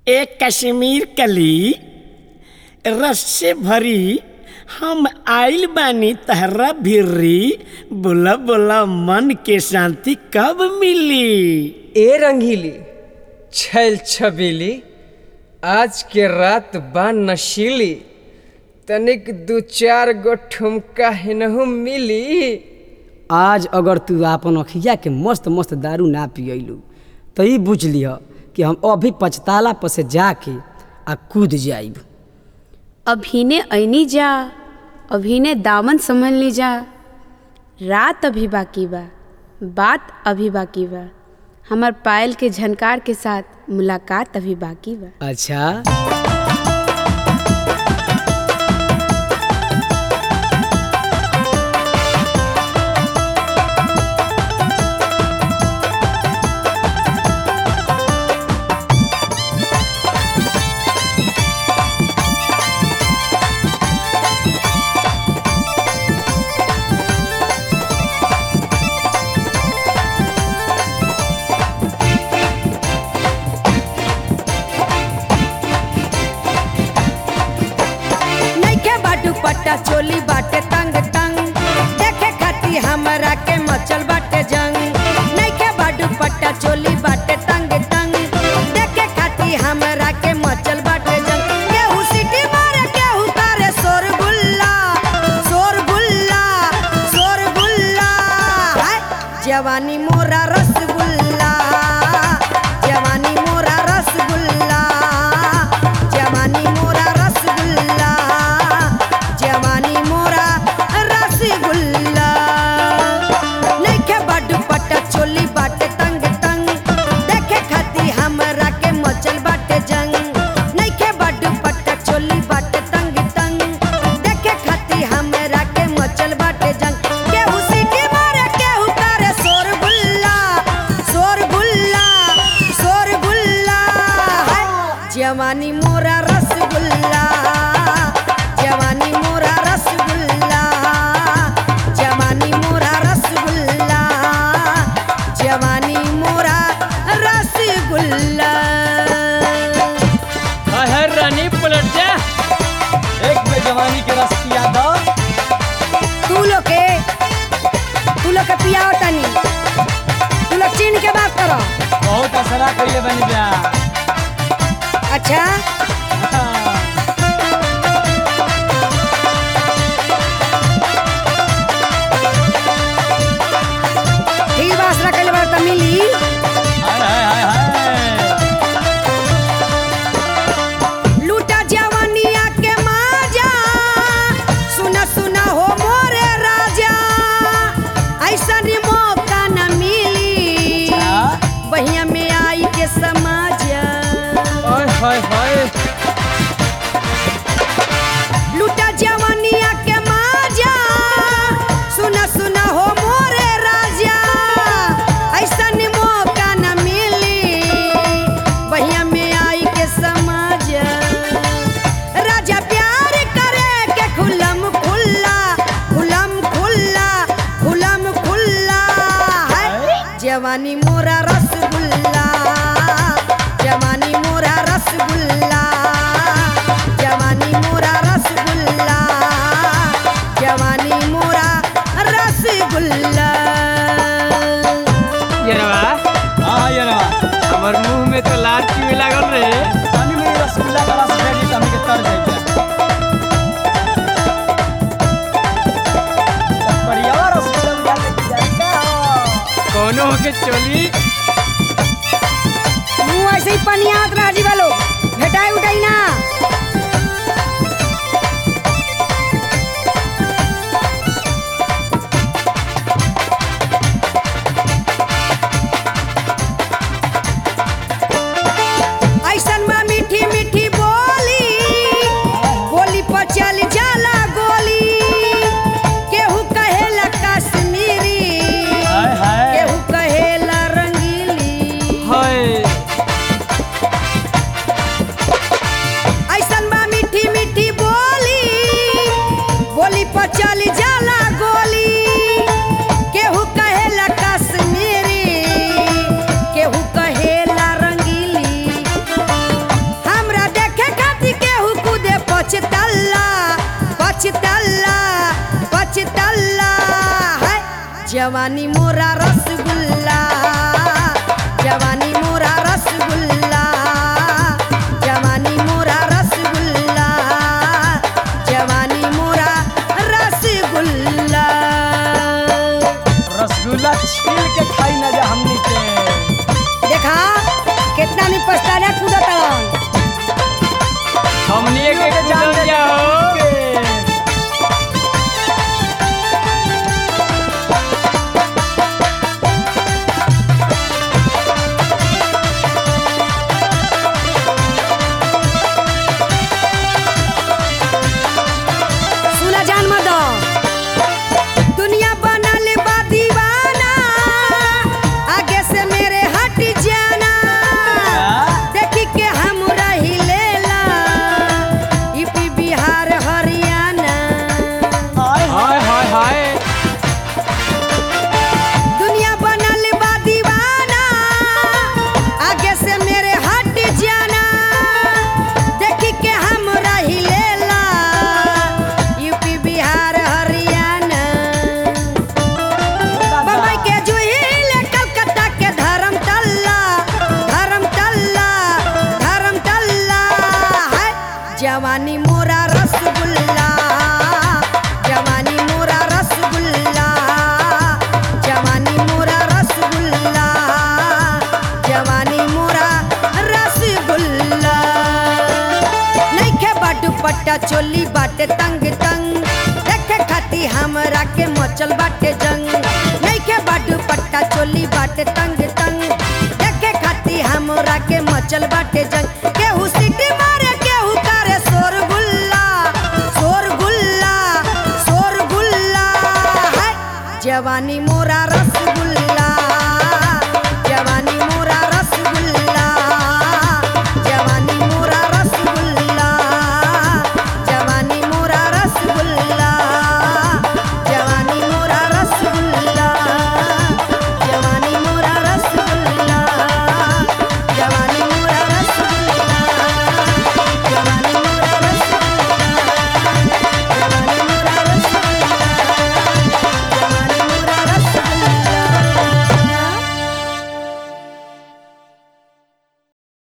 एक कश्मीर कली रस से भरी हम आइल बानी तहरा भिरी बोला बोला मन के शांति कब मिली ए रंगीली छैल छबीली आज के रात बा नशीली तनिक दू चार गो ठुमका हिनहु मिली आज अगर तू आपन अखिया के मस्त मस्त दारू ना पियलू तो ई बुझ लिह कि हम अभी पछताला पर से जाके आ कूद जाइब अभिने ऐनी जा अभिने दामन संभल ली जा रात अभी बाकी बा बात अभी बाकी बा हमार पायल के झनकार के साथ मुलाकात अभी बाकी बा अच्छा नइखे बाटू पट्टा चोली बाटे तंग तंग देखे खाती हमरा के मचल बाटे जंग नइखे बाटू पट्टा चोली बाटे तंग तंग देखे खाती हमरा के मचल बाटे जंग केहू सीटी मारे केहू तारे शोर गुल्ला शोर गुल्ला शोर गुल्ला हाय जवानी मोरा रसगुल्ला जवानी मोरा रसगुल्ला जवानी मोरा रसगुल्ला जवानी मोरा रसगुल्ला नइखे बड्ड पट्टा चोली बाटे तंग तंग देखे खाती हमरा के मचल बाटे जंग नइखे बड्ड पट्टा चोली बाटे तंग तंग देखे खाती हमरा के मचल बाटे जंग केहू सीटी मारे केहू तारे शोर गुल्ला शोर गुल्ला शोर गुल्ला हाय जवानी मोरा रसगुल्ला जवानी मोरा रसगुल्ला जवानी मोरा रसगुल्ला जवानी मोरा रसगुल्ला हर रानी पलट जा एक में जवानी के रस पिया दो तू लोग के तू लोग के पियाओ तनी तू लोग चीन के बात करो बहुत असरा कइले बनी जा अच्छा ठीक बात रखल बार त मिली हाय हाय हाय लूटा जवानिया के माजा सुना सुना हो मोरे राजा ऐसा मौका न मिली बहिया में आई के समाजा हाय हाय हाय लूटा जवानिया के माजा सुना सुना हो मोरे राजा ऐसा मौका न मिली बहिया में आई के समाजा राजा प्यार करे के खुलम खुल्ला खुलम खुल्ला खुलम खुल्ला है जवानी मोरा रसगुल्ला जवानी मोरा रसगुल्ला जवानी मोरा रसगुल्ला जवानी मोरा रसगुल्ला येरवा हां येरवा हमर मुंह में तो लार चुए लागल रे पानी में रसगुल्ला का रस भेजी त हमके तर जाइए बढ़िया रसगुल्ला जाएगा कोनो के चोली मुँह ऐसे ही पनियात रह जी वालो भेटाई उठाई ना ऐसन में मीठी मीठी बोली बोली पर चल जाला गोली केहू कहेला कश्मीरी हाय हाय केहू कहेला रंगीली हाय जवानी मोरा रसगुल्ला जवानी मोरा रसगुल्ला जवानी मोरा रसगुल्ला जवानी मोरा रसगुल्ला रसगुल्ला छील के खाई ना जा हमनी के देखा कितना नहीं पछताना कूदत हन। हमनी के जान जाओ सुना जान मत दुनिया बनल बा दीवाना आगे से मेरे हट जाना देखी के हम रही लेला यूपी बिहार हरियाणा हाय हाय हाय दुनिया बनल बा दीवाना आगे से मेरे हट जाना देखी के हम रही लेला यूपी बिहार हरियाणा बम्बई के जुहिल कलकत्ता के धर्मतल्ला धर्मतल्ला धर्मतल्ला है जवानी मोरा रसगुल्ला जवानी मोरा रसगुल्ला जवानी मोरा रसगुल्ला जवानी मोरा रसगुल्ला नइखे बाटू पट्टा चोली बाटे तंग तंग देखे खाती हमरा के मचल बाटे जंग नइखे बाटू पट्टा चोली बाटे तंग